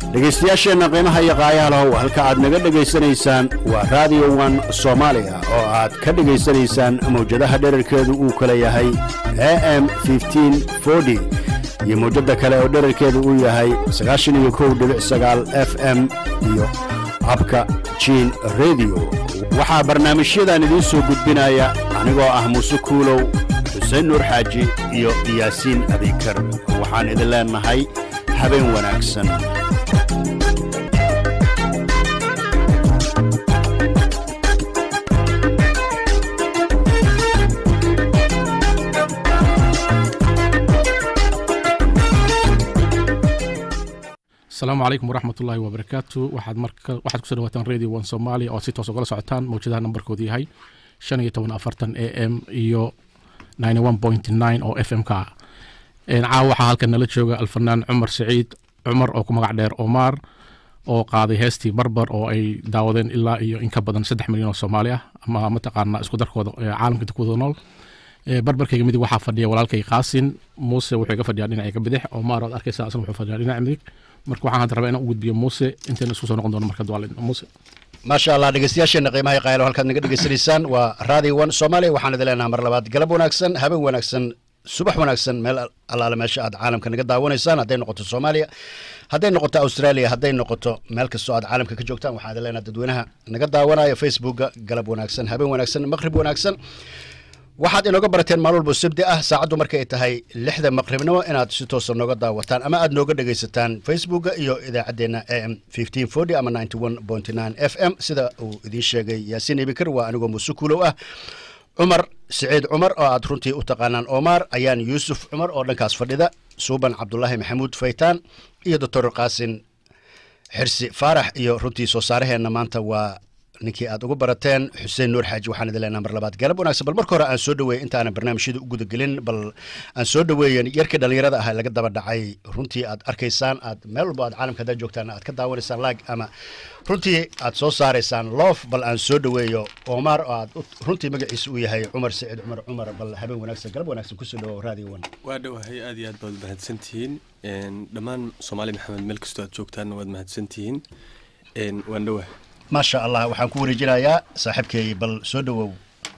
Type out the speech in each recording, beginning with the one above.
dhegaystayaasheenna qiimaha iyo qaayaha lahow halka aad naga dhegaysanaysaan waa raadiyo wan soomaaliya oo aad ka dhegaysanaysaan mawjadaha dherarkeedu uu kala yahay a m iyo mawjadda kale oo dherarkeedu uu yahay f m iyo abka jiin rediyo waxaa barnaamijyadan idiin soo gudbinaya anigoo ah muuse kuulow xuseen nuur xaaji iyo yaasiin abikar waxaan idin leennahay habeen wanaagsan asalaamu calaykum waraxmat ullaahi wabarakaatu waxaad marka waxaad kusoo dhawaataan radio one somalia oo si toos ugala socotaan mawjadaha nambarkoodu yahay shan iyo toban afartan a m iyo ninety one point nine oo f m ka ah caawa waxaa halkan nala jooga alfanaan cumar saciid cumar oo ku magac dheer omar oo qaaday heestii barbar oo ay daawadeen ilaa iyo in ka badan saddex milyan oo soomaali ah ama mataqaana isku darkooda caalamka inta kuwada nool barbarkayga midig waxaa fadhiya walaalkay qaasin muuse wuxuu iga fadhiyaa dhinacayga bidix omar oad arkaysa asna wuxuu fadhiyaa dhinaca midig marka waxaan hadda rabaa inaan u gudbiyo muuse intayna isku soo noqon doono marka duwaalin muuse maasha allah dhegeystayaasheenna qiimaha qaayalo halkaad naga dhegeysanaysaan waa radio one soomaaliya waxaan idin leenaha mar labaad galab wanaagsan habeen wanaagsan subax wanaagsan meel allaale meesha aad caalamka naga daawanaysaan hadday noqoto soomaaliya hadday noqoto australia hadday noqoto meel kastoo aad caalamka ka joogtaan waxaan idin leenaha dadweynaha naga daawanaya facebooka galab wanaagsan habeen wanaagsan maqrib wanaagsan waxaad inooga barateen maalin walbo sabdi ah saacaddu markay tahay lixda maqribnimo inaad si toosa nooga daawataan ama aad nooga dhegaysataan facebooka iyo idaacaddeenna a m ama f m sida uu idiin sheegay yaasiin ibikar waa anigoo muuse kuulow ah cumar siciid cumar oo aad runtii u taqaanaan omar ayaan yuusuf cumar oo dhankaas fadhida suuban cabdulaahi maxamuud faytaan iyo doctor qaasin xirsi faarax iyo runtii soo saaraheenna maanta waa ninkii aad ugu barateen xuseen nuur xaaji waxaan idin leenaha mar labaad galab wanaagsan bal marka hore aan soo dhaweeyey intaanan barnaamijyada u gudagelin bal aan soo dhaweeyen yarkii dhallinyarada ah laga daba dhacay runtii aad arkaysaan aad meel walbo aad caalamka haddaad joogtaan aad ka daawanaysaan laag ama runtii aad soo saaraysaan loof bal aan soo dhaweeyo omar oo aad runtii magaciisa uu yahay cumar saciid cumar cumar bal habeen wanaagsan galab wanaagsan kusoo dhawow radio one waa dhowahay aad iyo aad baad mahadsantihiin dhammaan soomaali maxamed meel kastoo aad joogtaanna waad mahadsantihiin waan dhowahay maasha allah waxaan ku wareejinayaa saaxiibkay bal soo dhawow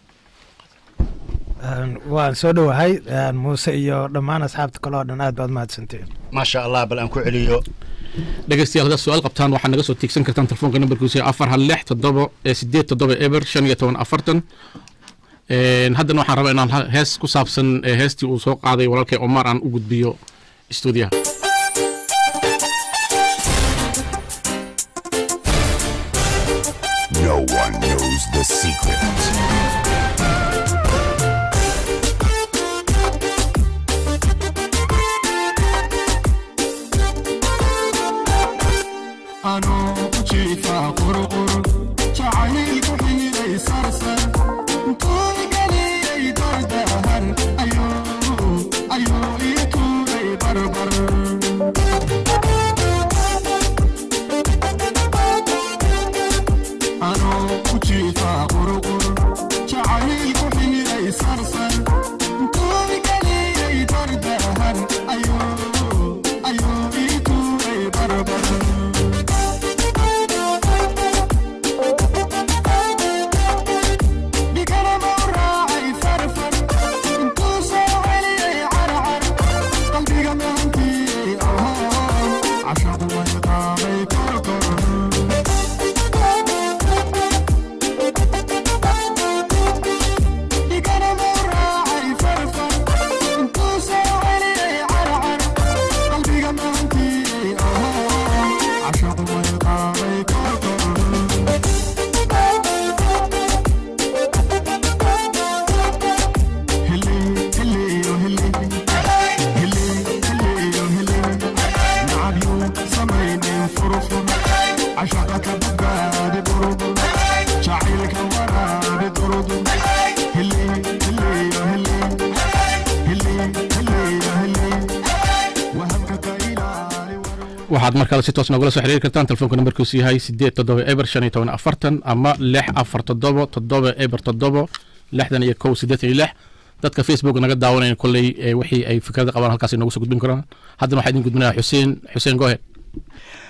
waan soo dhowahay muuse iyo dhammaan asxaabta kale oo dhan aad baad mahadsanteen maasha allah bal aan ku celiyo dhegeystayaal haddaad su-aal qabtaan waxaad naga soo tiigsan kartaan telefoonka nambarkiisu afar hal lix toddoba sideed toddoba eber shan iyo toban afartan haddana waxaan rabaa inaan hees ku saabsan heestii uu soo qaaday walaalkay omar aan u gudbiyo stuudiyaha No one knows the secret. waxaad markale si toos nogula soo xiriiri kartaan telefoonka nambarkiisu yahay sideed toddoba eber shan iyo toban afartan ama lix afar toddobo toddoba eber toddobo lixdan iyo kow siddeetan iyo lix dadka facebook naga daawanaya kolley wixii ay fikrada qabaan halkaas noogu soo gudbin karaan haddana waxaa idin gudbinaya xuseen xuseen gohe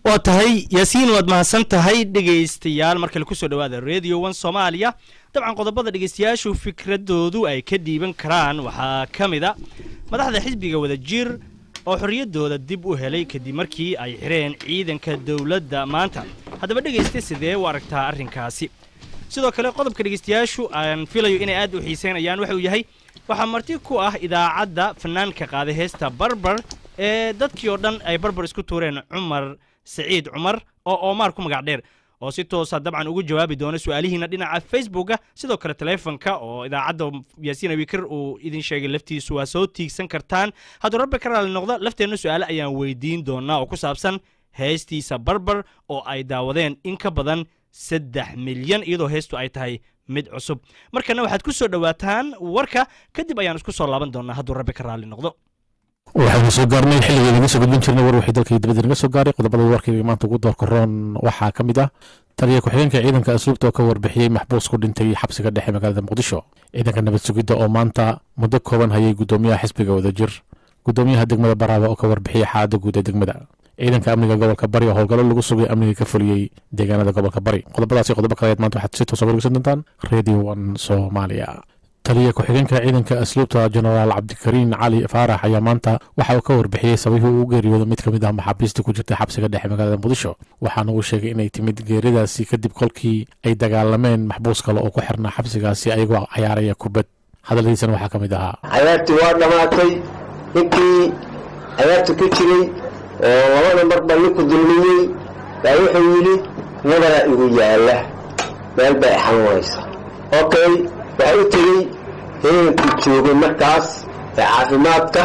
waa tahay yaasiin waad mahadsan tahay dhegaystayaal mar kale kusoo dhawaada radio one soomaaliya dabcan qodobada dhegaystayaashu fikradoodu ay ka dhiiban karaan waxaa ka mid a madaxda xisbiga wadajir oo xorriyaddooda dib u helay kadib markii ay xireen ciidanka dowladda maanta haddaba dhegaysta sidee u aragtaa arrinkaasi sidoo kale qodobka dhegaystayaashu aan filayo inay aad u xiiseynayaan waxa uu yahay waxaa marti ku ah idaacadda fanaanka qaaday heesta barbar ee dadkii oo dhan ay barbar isku tuureen cumar saciid cumar oo oomaar ku magac dheer oo si toosa dabcan ugu jawaabi doona su-aalihiina dhinaca facebooka sidoo kale taleefonka oo idaacadda yaasiin abikar uu idin sheegay laftiisu waa soo tiigsan kartaan hadduu rabbi ka raali noqdo lafteenna su-aale ayaan weydiin doonaa oo ku saabsan heestiisa barbar oo ay daawadeen in ka badan saddex milyan iyadoo heestu ay tahay mid cusub markana waxaad ku soo dhowaataan warka kadib ayaan isku soo laaban doonaa hadduu rabbi ka raali noqdo waxaynu soo gaarnay xilligii laga soo gudbin jirnay war wixii dalka dibadda naga soo gaaray qodobada warkayga maanta ugu doorka roon waxaa ka mid ah taliya ku-xigeenka ciidanka asluubta oo ka warbixiyey maxbuus ku dhintay xabsiga dhexe magaalada muqdisho ciidanka nabad sugidda oo maanta muddo kooban hayay guddoomiyaha xisbiga wadajir guddoomiyaha degmada baraaba oo ka warbixiyey xaaladda guud ee degmada ciidanka amniga gobolka bari oo howlgallo lagu sugay amniga ka fuliyey deegaanada gobolka bari qodobadaasi qodobo kaleed maanta waxaad si toosa wargeysan doontaan radio one soomaaliya taliya ku-xigeenka ciidanka asluubta jenaraal cabdikariin cali faarax ayaa maanta waxa uu ka warbixiyey sababihii uu u geeriyooda mid ka mid ah maxaabiista ku jirta xabsiga dhexe magaalada muqdisho waxaana uu sheegay inay timid geeridaasi kadib kolkii ay dagaalameen maxbuus kale oo ku xirnaa xabsigaasi ayagoo cayaaraya kubad hadaladiisana waxaa ka mid ahaa cayaartii waa dhammaatay ninkii cayaarta ku jiray oo labada marba ninku dulmiyey baa wuxuu yidhi nabaraa igu yaalla meel bay xanuunaysa okay waxaa u tegey heenkii joogay markaas ee caafimaadka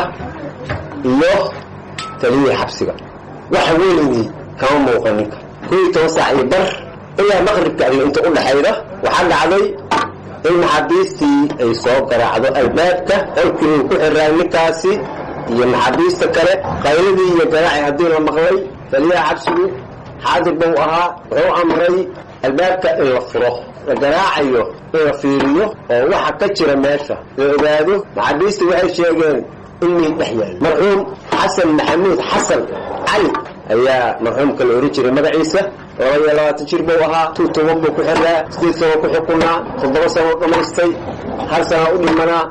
iyo taliyihii xabsiga wax weligii kama muuqan ninka kow iyo toban saac iyo bar ilaa maqribka iyo inta u dhaxayda waxaa dhacday in maxaabiistii ay soo garaacdo albaabka qolkii uu ku xiraay ninkaasi iyo maxaabiista kale qayladii iyo garaaci haddii la maqlay taliyaha xabsigu xaadir buu ahaa wuxuu amray albaabka in la furo la garaacayo in la fiiriyo oo waxa ka jira meesha la ogaado maxaabiista waxay sheegeen in miid dhex yaal marxuum xasan maxamuud xasan cali ayaa marxuumka la ohan jiray magaciisa laba iyo labaatan jir buu ahaa tuu toban buu ku xirnaa sideed sano ku xukunaa toddoba sano dhammaystay hal sana u dhimanaa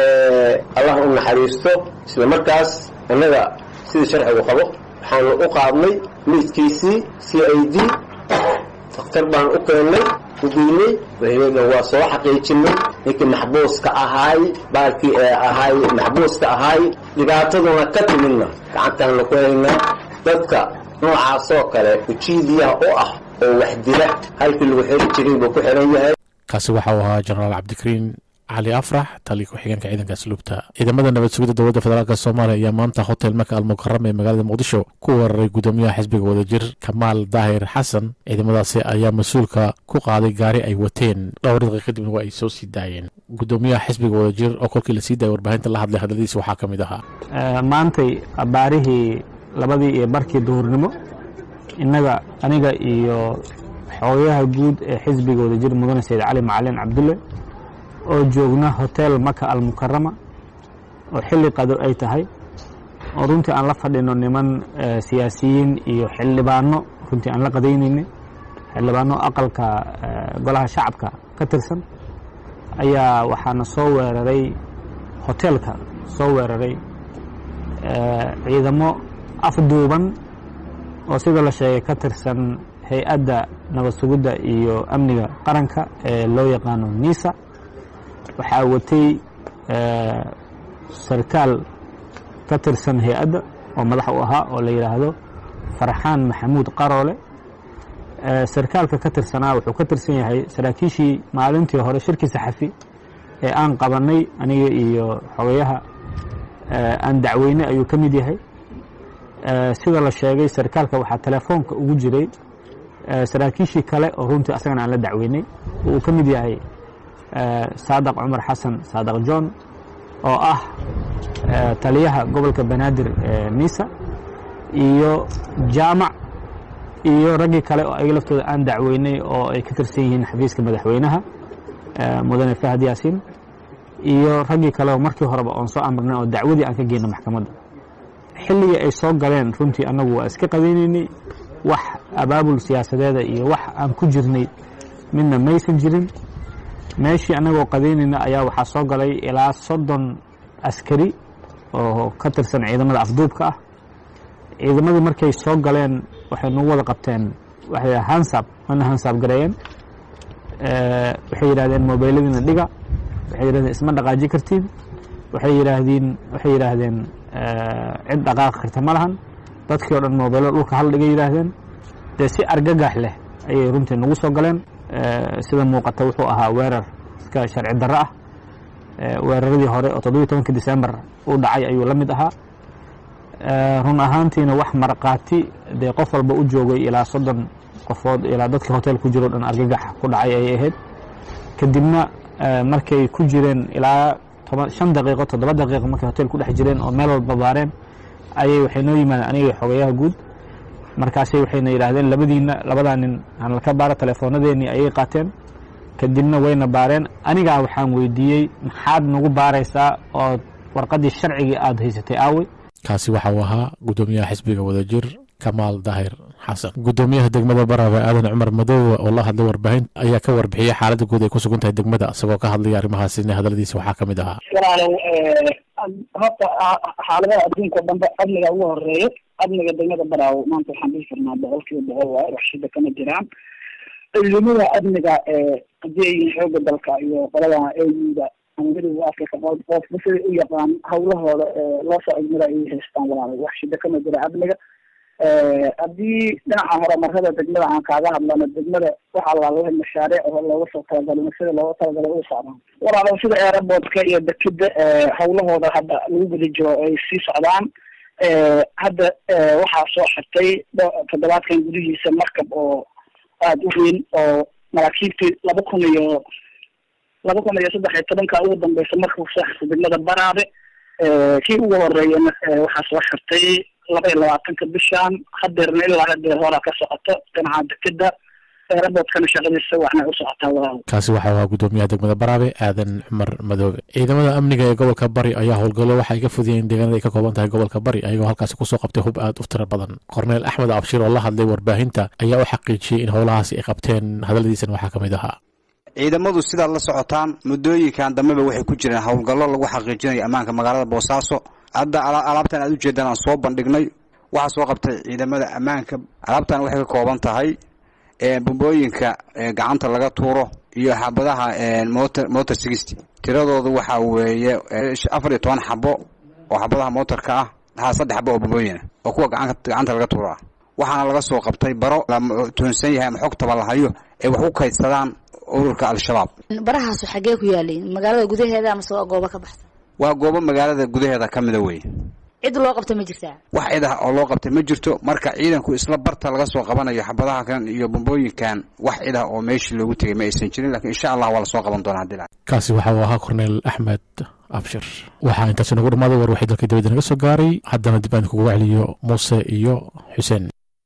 allah u naxariisto isla markaas annaga sidii sharcigu qabo waxaanu u qaadnay miidkiisii c i d daktar baan u keennay ugeynay wahiyadna waa soo xaqiijinay ninkii maxbuuska ahaay baalkii ee ahaay maxbuuska ahaay dhibaataduna ka timidna gacantaanna ku haynaa dadka noocaasoo kale ujiidiyaha u ah oo wax dila halkii lagu xiri jiray buu ku xiran yahay kaasi waxa uu ahaa jenaraal cabdikariin cali afrax taliya ku-xigeenka ciidanka asluubta ciidamada nabad sugidda dowladda federaalk soomaaliya ayaa maanta hotel maka almukarama ee magaalada muqdisho ku weeraray guddoomiyaha xisbiga wadajir kamaal daahir xasan ciidamadaasi ayaa mas-uulka ku qaaday gaari ay wateen dhowr daqiiq kadibna waa ay soo sii daayeen guddoomiyaha xisbiga wadajir oo kolkii lasii daayay warbaahinta la hadlay hadladiisa waxaa ka mid ahaa maantay abaarihii labadii iyo barkii duhurnimo innaga aniga iyo xoogayaha guud ee xisbiga wadajir mudane sayid cali macalin cabdulle oo joogna hotel maka almukarama oo xilli qado ay tahay oo runtii aan la fadhino niman siyaasiyiin iyo xildhibaano runtii aan la qadaynaynay xildhibaano aqalka golaha shacabka ka tirsan ayaa waxaana soo weeraray hotelka soo weeraray ciidamo afduuban oo sida la sheegay ka tirsan hay-adda nabad sugidda iyo amniga qaranka ee loo yaqaano nisa waxaa watay sarkaal ka tirsan hay-adda oo madax u ahaa oo la yidhaahdo farxaan maxamuud qaroole sarkaalka ka tirsanaa wuxuu ka tirsan yahay saraakiishii maalintii hore shirkii saxafi ee aan qabannay aniga iyo xogayaha aan dacweynay ayuu ka mid yahay sida la sheegay sarkaalka waxaa telefoonka ugu jiray saraakiishii kale oo runtii asagana aan la dacweynay uu ka mid yahay saadaq cumar xasan saadaq john oo ah taliyaha gobolka banaadir nisa iyo jaamac iyo raggii kale oo ayaga laftooda aan dacweynay oo ay ka tirsan yihiin xafiiska madaxweynaha mudane fahad yaasiin iyo raggii kale oo markii horeba oon soo amarnay oo dacwadii aan ka geyno maxkamadda xilligii ay soo galeen runtii annagu waa iska qadaynaynay wax abaabul siyaasadeeda iyo wax aan ku jirnay midna maysan jirin meeshii annagoo qadaynayna ayaa waxaa soo galay ilaa soddon askari oo ka tirsan ciidamada afduubka ah ciidamadii markay soo galeen waxay nagu wada qabteen waxay hansab wana hansab gareeyeen Eh, waxay yidhahdeen mobayladiina dhiga waxay yidhahdeen isma dhaqaaji kartiin waxay yidhaahdeen waxay yidhaahdeen eh, cid dhaqaaqi karta ma lahan dadkii oo dhan mobaylo dhulka hal dhigay yidhaahdeen dee si argagax leh ayay runtii nagu soo galeen Eh, sida muuqata wuxuu ahaa weerar iska sharci darro ah Eh, weeraradii hore oo toddobiyi tobankii disembar uu dhacay ayuu la mid ahaa Eh, run ahaantiina wax marqaati dee qof walba u joogay ilaa soddon qofood ilaa dadkii hotel ku jiro dhan argagax ku dhacay ayay ahayd kadibna eh, markay ku jireen ilaa toban shan daqiiqo toddoba daqiiqo markay hotel ku dhex jireen oo meel walba baareen ayay waxay noo yimaadeen aniga xogayaha guud markaasay waxayna yidhaahdeen labadiina labadaa nin aan laka baara teleefoonadeennii ayay qaateen kadibna wayna baareen anigaa waxaan weydiiyey maxaad nagu baaraysaa oo warqaddii sharcigii aada haysatay aawey kaasi waxa uu ahaa gudoomiyaha xisbiga wadajir kamaal daahir xasan gudoomiyaha degmada baraawe aadan cumar madoowe oo la hadlay warbaahin ayaa ka warbixiyey xaaladda guud ay ku sugan tahay degmada isagoo ka hadlaya arrimahaasina hadaladiisa waxaa ka mid ahaa walaalow horta xaaladaha adduunka o dhanba amniga ugu horeeyo amniga degmada baraawo maanta waxaan dhihi karnaa boqol kiiba boqol waayo wax shida kama jiraan ciidamada amniga hadii ay yihiin xooga dalka iyo qolada auda ama midowga africa qofba siday u yaqaan hawlahooda loo soo igmada ay haystaan walaalo wax shida kama jira amniga haddii dhinaca horumarada degmada aan kaaga hadlano degmada waxaa lalahay mashaariic oo looga soo talagalay sida looga talagalay u socdaan walaalo sida airportka iyo dekeda hawlahooda hadda lagu guda jiro ay sii socdaan hadda waxaa soo xirtay toddobaadkan gudihiisa markab oo aada u weyn oo maraakiibtii laba kun iyo laba kun iyo saddex iyo tobanka ugu dambeysa markuu soo xirtay degmada baraabe kii ugu horeeyana waxaa soo xirtay laba iyo labaatanka bishan hadeerna ilaa hadeer horaa ka socoto dhinaca dekeda airportkana shaqadiisa waxna u socotaa walaal kaasi waxa uu ahaa gudoomiyaha degmada baraabe aadan cumar madoobe ciidamada amniga ee gobolka bari ayaa howlgallo waxay ka fudiyeen deegaanada ay ka kooban tahay gobolka bari ayagoo halkaasi kusoo qabtay hub aad u tiro badan korneel axmed abshir oo la hadlay warbaahinta ayaa u xaqiijiyey in howlahaasi ay qabteen hadaladiisana waxaa ka mid ahaa ciidamadu sidaad la socotaan muddooyinkan dambeba waxay ku jireen howlgallo lagu xaqiijinayo ammaanka magaalada boosaaso hadda alaabtan aad ujeedaan aan soo bandhignay waxaa soo qabtay ciidamada ammaanka alaabtan waxay ka kooban tahay bumbooyinka gacanta laga tuuro iyo xabadaha motor motor sixty tiradoodu waxaa weeye afar iyo toban xabo oo xabadaha motorka ah haa saddex xabo oo bumbooyina oo kuwa gacanta laga tuuro ah waxaana laga soo qabtay baro la tuhunsan yahay ama xogtaba la hayo ay wax u kaydsadaan ururka al-shabaab barahaasu xaggee ku yaalay magaalada gudaheeda amase waa goobo ka baxsan waa goobo magaalada gudaheeda ka mida wey cid loo qabta ma jirtaa wax cid ah oo loo qabtay ma jirto marka ciidanku isla barta laga soo qabanayo xabadaha kan iyo bombooyinkan wax cid ah oo meeshii loogu tegay ma aysan jirin lakiin insha allah waa lasoo qaban doonaa hadii kaasi waxa uu ahaa korneel axmed abshir waxaa intaasi nagu dhammaaday war waxay dalka dibadda naga soo gaaray haddana dib aan kugu celiyo muuse iyo xuseen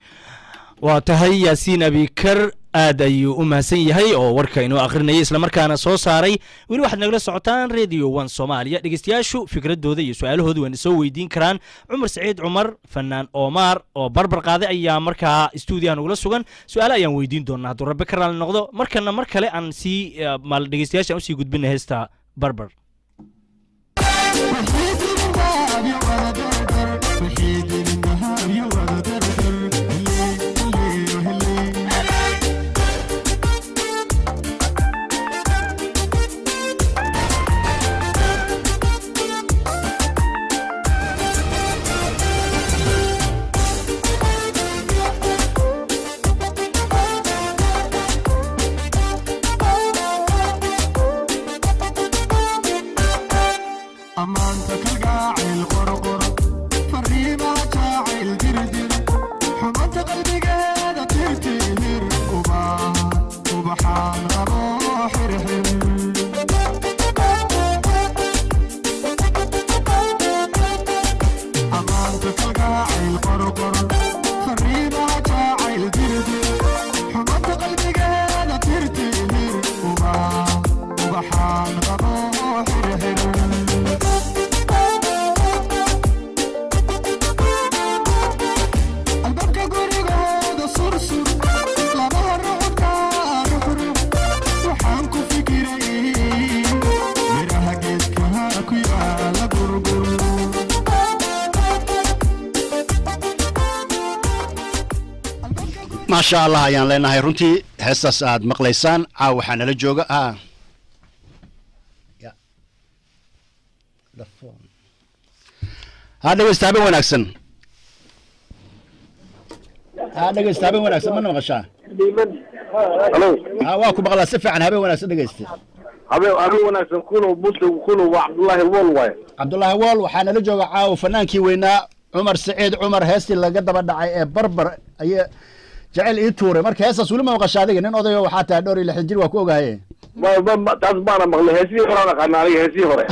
waa tahay yaasiin abikar aad ayuu u mahadsan yahay oo warka inoo akhrinayay islamarkaana soo saaray weli waxaad nagala socotaan radio one soomaaliya dhegeystayaashu fikradooda iyo su-aalahooda wayna soo weydiin karaan cumar saciid cumar fanaan omar oo barbar qaaday ayaa markaa stuudiyaha nagula sugan su-aale ayaan weydiin doonaa hadduu rabbi ka raali noqdo markana mar kale aan sii maal dhegeystayaasha aan usii gudbina heesta barbar Subhan maasha allah ayaan leenahay runtii heestaas aad maqlaysaan caaw waxaa nala jooga ah Ya. The phone. ha dhegeysta habeen wanaagsan ha dhegeysta habeen wanaagsan mana maqashaa ha waa ku maqlaa si fiican habeen wanaagsan dhegeysta habeen habeen wanaagsan kunow bunta kunow waa cabdullaahi wol waaye cabdullaahi wool waxaa nala jooga caaw fanaankii weynaa cumar saciid cumar heestii laga daba dhacay ee barbar ayaa jecel ii tuuray marka heestaas weli ma maqasha adiga nin odayo waxaa tahay dhowr iyo lixdan jir waa ku ogahaye ma- ma- ma- taas baana maqlay heesihii hore aan aqaana aniga heesihii hore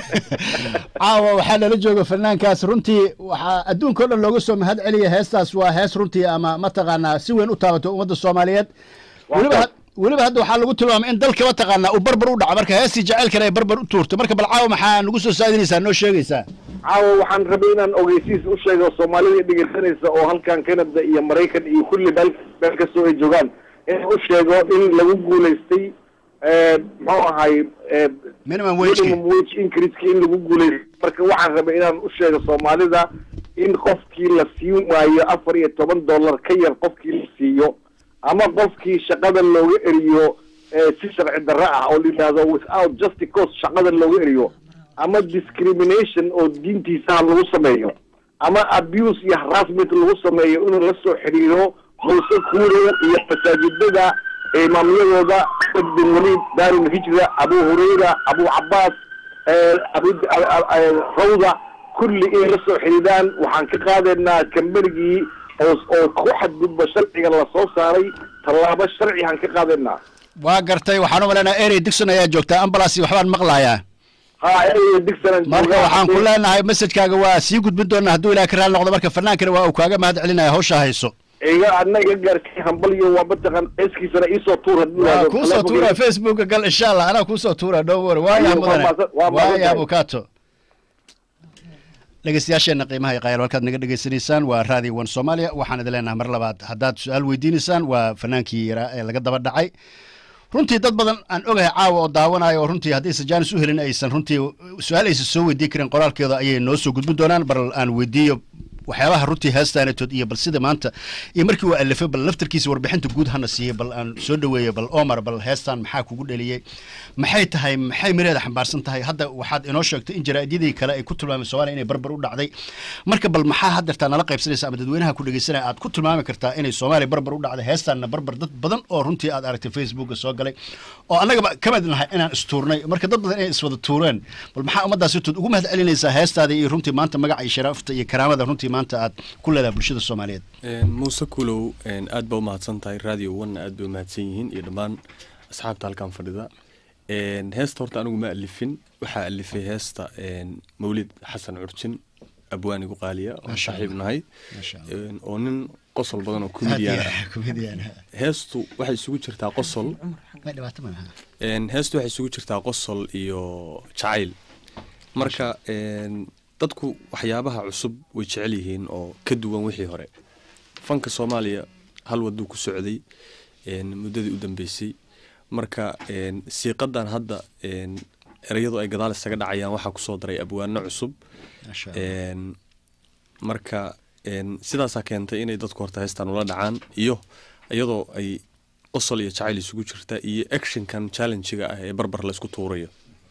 caawa waxaa nala jooga fanaankaas runtii waxaa adduunka o dhan looga soo mahad celiya heestaas waa hees runtii ama mataqaanaa si weyn u taabato ummadda soomaaliyeed weliba had- weliba hadda waxaa lagu tilmaamay in dalka mataqaanaa uu barbar u dhaco marka heestii jaceylkana ay barbar u tuurtay marka bal caawa maxaa nagu soo saadinaysaa noo sheegaysaa caawa waxaan rabay inaan ogeysiis u sheego soomaalida dhegeysanaysa oo halkan canada iyo maraykan iyo kulli meel meel kastoo ay joogaan inaan u sheego in lagu guulaystay eh, muxuu ahay eh, minimum wage minimum wage increase in lagu guulaystay marka waxaan rabay inaan u sheego soomaalida in qofkii la siin waayo afar iyo toban dollar ka yar qofkii la siiyo ama qofkii shaqada looga eriyo eh, si sharci darro ah oo la yidhaahdo without just cause shaqada looga eriyo ama discrimination oo diintiisaha lagu sameeyo ama abuse iyo harassment lagu sameeyo inuu la soo xiriiro muuse kuurow iyo masaajidada imaamyadooda Ahmed bin waliid daarul hijra abu hurayra abu cabaas eh, abu eh, rawda kulli inay la soo xiriiraan waxaan ka qaadaynaa kambanigii oo oo ku xadgudba sharciga lasoo saaray tallaabo sharcigaan ka qaadaynaa waa gartay waxaan u maleynayaa erey digson ayaa joogtaa ambulance waxbaan maqlayaa ha ereyga digsanan marka waxaan ku leenahay messajkaaga waa sii gudbin doonaa hadduu ilaah ka raali noqdo marka fanaankana waa uu kaaga mahad celinaya hawsha hayso iga adna iga gaarkay hambaliyo waa mataqan eeskiisana iisoo tuur haddii waa yidhaahdo. kuusoo tuura facebooka gal insha allah anaa kuusoo tuura don't worry waaya Waa mudane mahadsan- waa mahadsan waaya tahay. abukato dhegeystayaasheena qiimaha iyo qayaal halkaad naga dhegeysanaysaan waa raadi one soomaaliya waxaan idin leenahay mar labaad haddaad su-aal weydiinaysaan waa fanaankii yaraa ee laga daba dhacay runtii dad badan aan ogahay caawa oo daawanayo oo runtii haddaysan jaanis u helin aysan runtii su-aal aysan soo weydiin karin qoraalkeeda ayay noo soo gudbin doonaan bal aan weydiiyo waxyaabaha runtii heestaanatood iyo bal sida maanta iyo markii uu alifay bal laftarkiisa warbixinta guud hana siiyey bal aan soo dhaweeyo bal omar bal heestan maxaa kugu dheliyey maxay tahay maxay mireeda xambaarsan tahay hadda waxaad inoo sheegtay in jaraa'idyadii kale ay ku tilmaamay soomaaliya inay barbar u dhacday marka bal maxaa haddeertaa nala qaybsanaysa ama dadweynaha ku dhegeysanaya aad ku tilmaami kartaa inay soomaaliya barbar u dhacday heestaanna barbar dad badan oo runtii aad aragtay facebooka soo galay oo annagaba ka mid nahay inaan istuurnay marka dad badan inay iswada tuureen bal maxaa ummaddaasi tood ugu mahad celinaysaa heestaada iyo runtii maanta magaca iyo sharaafta iyo karaamada runtii maanta aad ku leedahay bulshada soomaaliyeed Een, muuse kulow een, aad baa umahadsan tahay radio one aad bay umahadsan yihiin iyo dhammaan asxaabta halkan fadhida Een, heesta horta anigu ma alifin waxaa alifay heesta een, mawlid xasan curjin abwaanigu qaaliya oo Masha saaxiib Allah. nahay Masha Een, oo nin qosol badan oo comedian ah comedian heestu waxay isugu jirtaa qosol ma dhibaato ma laha Een, heestu waxay isugu jirtaa qosol iyo jacayl marka een, dadku waxyaabaha cusub way jecel yihiin oo ka duwan wixii hore fanka soomaaliya hal waduu ku socday een, muddadii u dambeysay marka een, siiqadan hadda een, ereyadu ay gadaal isaga dhacayaan waxaa kusoo daray abwaano cusub Masha Een, marka een, sidaasaa keentay inay dadku horta heestan ula dhacaan iyo iyadoo ay qosol iyo jacayl isugu jirta iyo actionkan challenge-ga ah ee barbar laysku tuurayo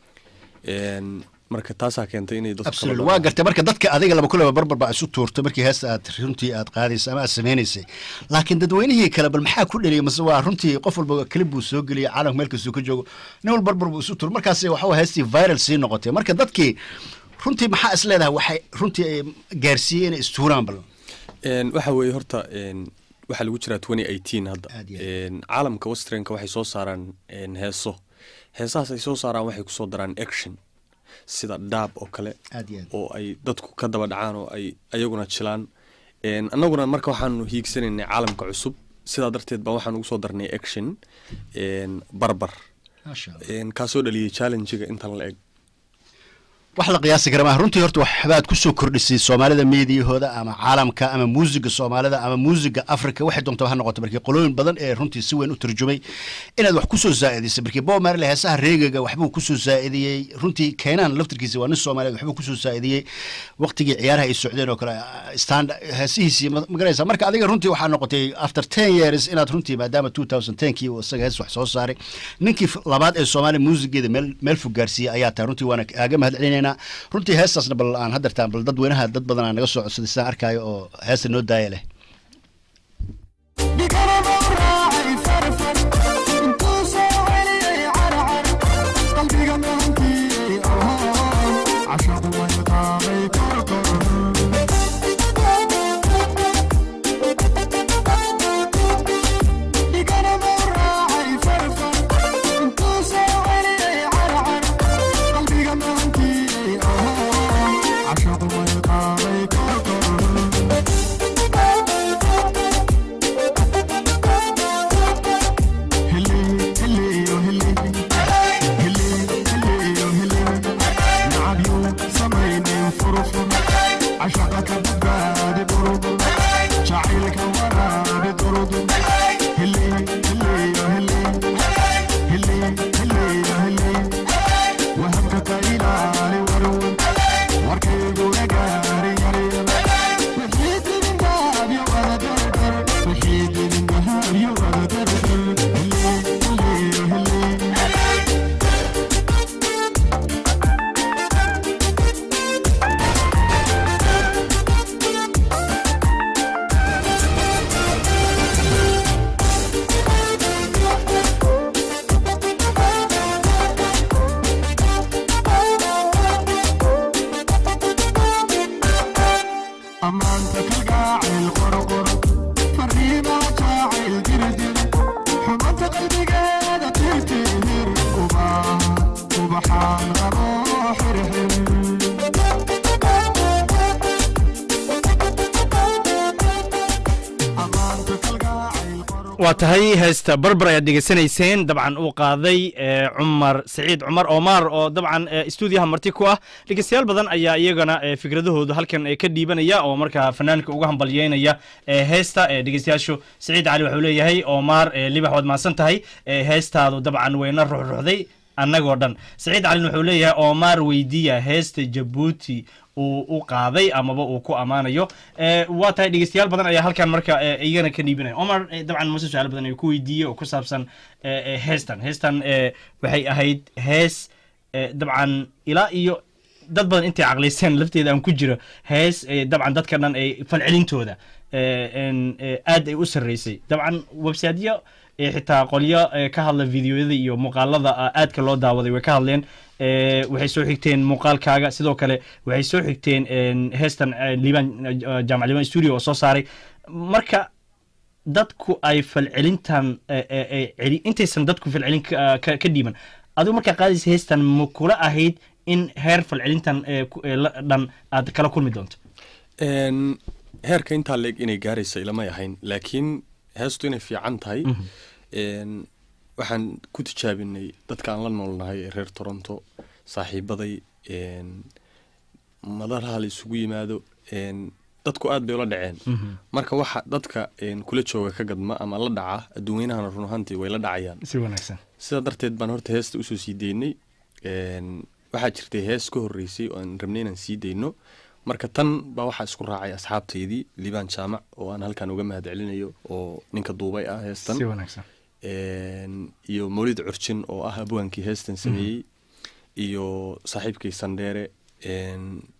Een, marka taasaa keentay inay dadku kala absolutely dhacaan. waa gartay marka dadka adiga laba kulaba barbar baa isu tuurtay markii heesta aad runtii aad qaadaysay ama aad sameynaysay laakiin dadweynihii kale bal maxaa ku dheliyay mase waa runtii qof walba klib buu soo geliyay caalamka meel kastuu ka joogo nin wal barbar buu isu tuuray markaas waxa waa heestii viral sii noqotay marka dadkii runtii maxaa is leedahay waxay runtii ay gaarsiiyey inay istuuraan bal Een, waxa weeye horta een, waxaa lagu jiraa 2018 hadda Een, caalamka westernka waxay soo saaraan een, heeso heesahaas ay soo saaraan waxay kusoo daraan action sida daab oo kale Aad iyo aad. oo ay dadku ka daba dhacaan oo ay ayaguna jilaan Een, annaguna marka waxaanu hiigsanaynay caalamka cusub sidaa darteed baa waxaan ugu soo darnay action een, barbar Masha Allah. Een, kaasoo dhaliyay challenge-ga intan la eg wax la qiyaasi kara maaha runtii horta waxbaad kusoo kordhisay soomaalida meediyahooda ama caalamka ama muusiga soomaalida ama muusiga africa waxay doontaa ha noqoto markii qolooyin badan ee runtii si weyn u turjumay inaad wax kusoo zaa'idisay markii bob marley heesaha reegaga waxbuu kusoo zaa'idiyey runtii keenaan laftirkiisa waa nin soomaaliyeed waxbuu kusoo zaa'idiyey waqtigii ciyaaraha ay socdeen oo kale stand heesihiisii ma ma garanaysaa marka adiga runtii waxaa noqotay after ten years inaad runtii maadaama two thousand tenkii uu isaga hees wax soo saaray ninkii f- labaad ee soomaaliya muusigeeda meel meel fog gaarsiiyey ayaa tahay runtii waana aaga mahad celinaynaa runtii heestaasna bal aan hadartaan bal dadweynaha dad badan aa naga soo codsaday sidaan arkaayo oo heesta noo daaya leh waa tahay heesta barbar ayaad dhegeysanayseen dabcan uu qaaday ee, cumar saciid cumar omar oo dabcan ee, stuudiyaha marti ku ah dhegeystayaal badan ayaa iyagana ee, fikradahooda halkan ee, ka dhiibanaya oo markaa fanaanka uga hambalyeynaya ee, heesta ee, dhegeystayaashu saciid cali wuxuu leeyahay omar ee, libax waad mahadsan tahay ee, heestaadu dabcan weyna ruxruxday annagoo dhan saciid calin wuxuu leeyahay omar weydiiya heesta jabuuti uu u qaaday amaba uu ku ammaanayo Eh, waa tahay dhegeystayaal badan ayaa halkan marka eh, iyagana ka dhiibanaya omar eh, dabcan mase su-aal badan ayuu ku weydiiyey oo ku saabsan eh, eh, heestan heestan eh, waxay ahayd hees eh, dabcan ilaa iyo dad badan intay caqlaysteen lafteeda aan ku jiro hees eh, dabcan dadka dhan ay falcelintooda eh, en, eh, aad ay u sarreysay dabcan websiteyo eh, xitaa qolyo eh, ka hadla videoyada iyo muuqaalada ah, aadka loo daawaday way ka hadleen Eh, waxay soo xigteen muuqaalkaaga sidoo kale waxay soo xigteen en, heestan eh, liban eh, jaamac liban studio oo soo saaray marka dadku ay falcelintan eh, eh, eh, celi- intaysan dadku falcelin ka- ka ka dhiiban adigu markaa qaadaysa heestan ma kula ahayd in heer falcelintan eh, ku- eh, la- dhan aad kala kulmi doonto Een, heerka intaa leeg inay gaaraysa ilamay ahayn laakiin heestu inay fiican tahay een, waxaan ku tijaabinay dadka aan la noolnahay ee reer toronto saaxiibaday een, madalaha la isugu yimaado een, dadku aad bay ula dhaceen marka waxa dadka een, kula jooga ka gadma ama la dhaca adduunweynahana run ahaantii way la dhacayaan si wanaagsan sidaa darteed baan horta heesta usoo sii deynay Een, waxaa jirtay hees ka horreysay oo aan rabnay inaan sii deyno marka tan baa waxaa isku raacay asxaabtaydii liibaan jaamac oo aan halkan uga mahad celinayo oo ninka duubay ah heestan si wanaagsan Een, iyo mawlid curjin oo ah abwaankii heestan sameeyey iyo saaxiibkay sandheere een,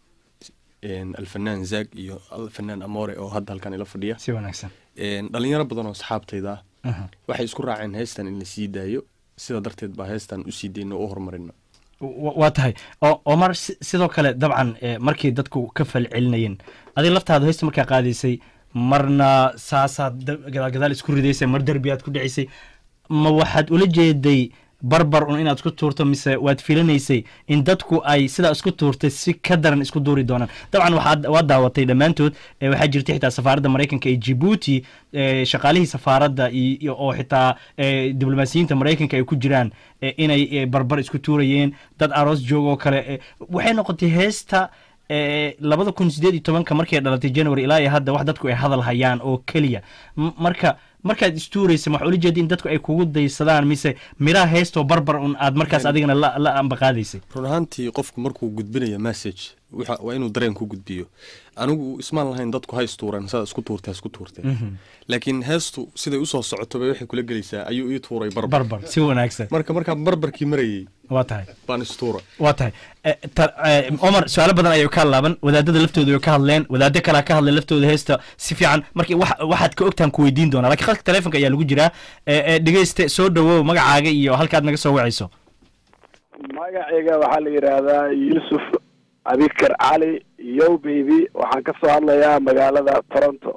een, alfanaan zaag iyo alfanaan amore oo hadda halkan ila fadhiya si wanaagsan Een, dhalinyaro badan oo asxaabtayda ah Aha. waxay isku raaceen heestan in la sii daayo sidaa darteed baa heestan usii deyno oo u horumarino wa- waa tahay oo omar si- sidoo kale dabcan eh, markii dadku ka falcelinayeen adiga laftaada heesta markaa qaadaysay marna saasaad da- gadaal gadaal isku ridaysay mar derbiyaad ku dhacisay ma waxaad ula jeeday barbar un inaad isku tuurto mise waad filinaysay in dadku ay sidaa isku tuurtay si ka daran isku duuri doonaan dabcan waxaad waad daawatay dhammaantood eh, waxaa jirta xitaa safaaradda maraykanka ee jibuuti eh, shaqaalihii safaaradda iyo iyo- oo xitaa eh, diblomaasiyiinta maraykanka ay ku jiraan eh, inay eh, barbar isku tuurayeen dad aroos joog oo kale eh, waxay noqotay heesta eh, labada kun sideed iyo tobanka markay dhalatay january ilaa iyo hadda wax dadku ay hadal hayaan oo keliya M- marka markaad istuuraysa waxaa ula jeeda in dadku ay kugu daysadaan mise miraha heestoo barbar un aad markaas adigana la la ambaqaadaysay run ahaantii qofku markuu gudbinayo message waxa- waa inuu dareen ku gudbiyo anigu ismaan lahayn dadku ha istuureen saa isku tuurtee isku tuurtee Mhm. laakiin heestu siday usoo socoto bay waxay kula gelaysaa ayuu ii tuuray barbar barbar si wanaagsan marka markaan barbarkii marayay waa tahay baan istuura waa tahay Eh, ta- eh, omar su-aalo badan ayay ka hadlaaban wadaadada laftooda way ka hadleen wadaado kalea ka hadleen laftooda heesta si fiican marka wax- waxaad ka ogtaan ku weydiin doonaa lakiin khadka telefonka ayaa lagu jiraa Eh, eh, dhegeyste soo dhawow magacaaga iyo halkaad naga soo wacayso magacayga waxaa la yidhaahdaa yuusuf abikar cali yo baby waxaan ka soo hadlayaa magaalada toronto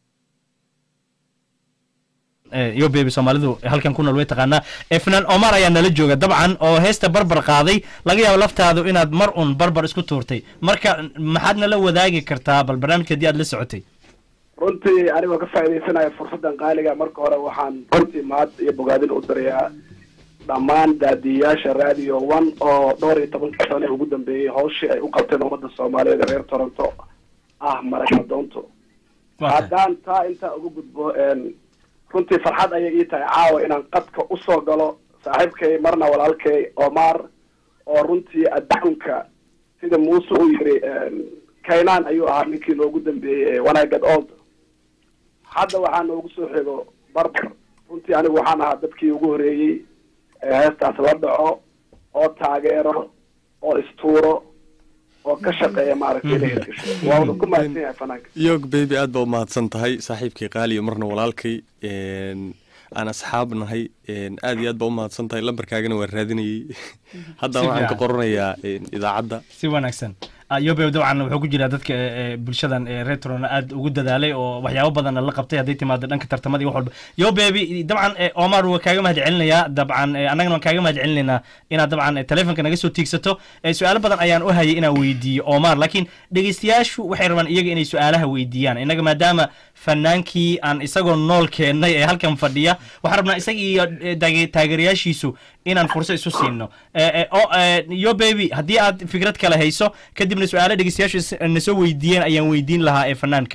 Eh, yo baby soomaalidu halkan ku nool way taqaanaa Eh, fanaan omar ayaa nala jooga dabcan oo heesta barbar qaaday laga yaabo laftaadu inaad mar un barbar isku tuurtay marka maxaad nala wadaagi kartaa bal barnaamijka haddii aad la socotay runtii anigoo ka faa'iidaysanaya fursaddan qaaliga marka hore waxaan runtii mahad iyo bogaadin u dirayaa dhammaan daadiyayaasha radio one oo dhowr iyo tobankii sane ugu dambeeyey hawshii ay u qabteen ummadda soomaaliyeed ee reer toronto ah maragna doonto haddaan taa intaa uga gudbo een, runtii farxad ayay ii tahay caawa inaan qadka usoo galo saaxiibkay marna walaalkay omar oo runtii adduunka sida muuse uu yiri een, kaynaan ayuu ahaa ninkii noogu dambeeyey ee when I get old hadda waxaa noogu soo xigo barbar runtii anigu waxaan ahaa dadkii ugu horeeyey ee heestaas la dhaco oo taageero oo istuuro oo ka shaqeeya maaragtay inay hirgasho waa wada ku mahadsan yahay fanaanka yog baby aad baa umahadsan tahay saaxiibkay qaaliyo marna walaalkay een, aan asxaab nahay een, aad iyo aad baa umahadsan tahay lambarkaagana waan raadinayey hadda Si waxaan ka fiican. qoranayaa een, idaacadda si wanaagsan yobe dabcan wuxuu ku jiraa dadka eh, eh, bulshadan eh, retrona aad ugu dadaalay oo waxyaabo badanna la qabtay hadday timaado dhanka tartamada iyo wax walba yobebi dabcan eh, omar waa kaaga mahad celinayaa dabcan eh, annagana waan kaaga mahad celinaynaa inaad dabcan eh, telefonka naga soo tiigsato Eh, su-aalo badan ayaan u hayay inaan weydiiyo omar laakiin dhegeystayaashu waxay rabaan iyaga inay su-aalaha weydiiyaan innaga maadaama fanaankii aan isagoo nool keennay ee halkan fadhiya waxaan rabnaa isaga iyo eh, taage- taageerayaashiisu inaan furso isu siino Eh, eh, oo, eh, yo baby haddii aad fikrad kale hayso kadibna su-aalo dhegeystayaashu is- na soo weydiiyeen ayaan weydiin lahaa ee fanaanka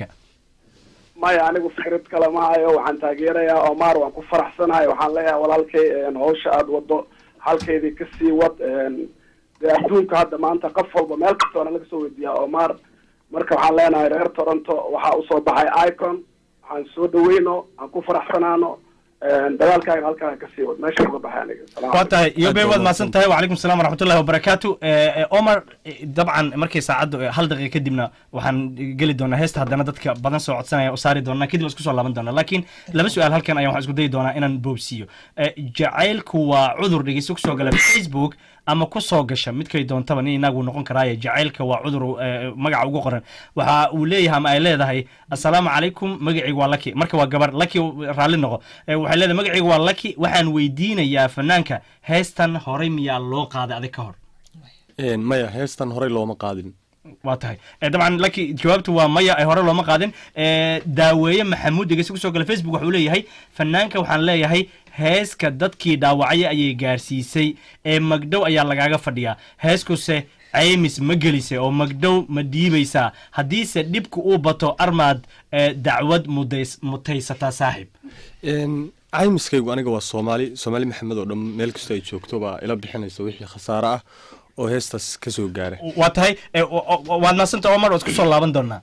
maya anigu fikrad kale ma hayo waxaan taageerayaa omar waan ku faraxsanahay waxaan leeyahay walaalkay een, hawsha aad wado halkeydii kasii wad een, dee adduunka hadda maanta qof walba meel kastoona laga soo weydiiyaa omar marka waxaan leenahay reer toronto waxaa usoo baxay icon waxaan soo dhaweyno aan ku faraxsanaano een, dagaalkaaga halkaa kasii wad meesha uga baxay aniga Salaam waa tahay calaykum. yo baby waad mahadsan tahay wacalaykum salaam waraxmatullahi wabarakaatu Eh, eh, omar eh, dabcan markay saacaddu eh, hal daqiiqa kadibna waxaan geli doonaa heesta haddana dadka badan soo codsanaya u saari doonaa kadib waan isku soo laaban doonaa laakiin laba su-aal halkan ayaan waxaan isku dayi doonaa inaan boobsiiyo Eh, jacaylku waa cudur dhegeyso kusoo gala facebook ama ku soo gasha midkay doontaba nin inagu noqon karaaye jacaylka waa cudur eh, magaca ugu qoran waxa uu leeyahay ama ay leedahay assalaamu calaykum magacaygu waa laki marka waa gabar laki raalli noqo Eh, waxay leedahay magacaygu waa laki waxaan weydiinayaa fanaanka heestan horey miyaa loo qaaday adig ka hor Een, maya heestan horey looma qaadin waa tahay Eh, dabcan laki jawaabtu waa maya ay hore looma qaadin Eh, daaweeye maxamuud dhegeysi kusoo gala facebook wuxuu leeyahay fanaanka waxaan leeyahay heeska dadkii dhaawacya ayay gaarsiisay ee magdhow ayaa lagaaga fadhiyaa heeskuse caymis ma gelise oo magdhow ma dhiibaysaa haddiise dhibku uu bato armaad eh, dacwad mudays- mutaysataa saaxiib Een, caymiskaygu aniga waa soomaali soomaali maxamed oo dhan meel kastoo ay joogto baa ila bixinaysa wixii khasaare ah oo heestaas ka soo gaara waa tahay eh, wa- wa- waad maasanta omar waad isku soo laaban doonaa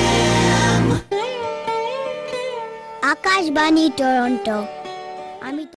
Akashvani टोरंटो